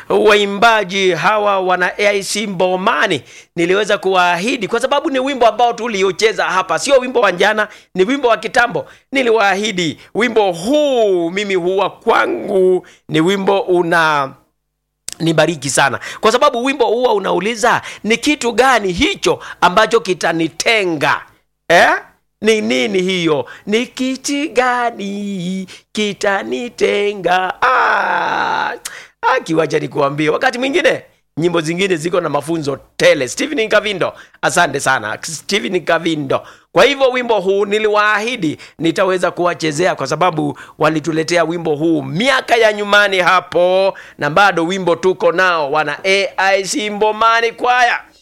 waimbaji hawa wana AIC Mbomani niliweza kuwaahidi, kwa sababu ni wimbo ambao tuliocheza hapa, sio wimbo wa jana, ni wimbo wa kitambo. Niliwaahidi wimbo huu, mimi huwa kwangu ni wimbo una nibariki sana kwa sababu wimbo huwa unauliza ni kitu gani hicho ambacho kitanitenga eh? ni nini hiyo ni kiti gani kitanitenga ah, ah, kiwacha nikuambie wakati mwingine nyimbo zingine ziko na mafunzo tele stephen kavindo asante sana stephen kavindo kwa hivyo wimbo huu niliwaahidi nitaweza kuwachezea kwa sababu walituletea wimbo huu miaka ya nyumani hapo na bado wimbo tuko nao wana aic mbomani kwaya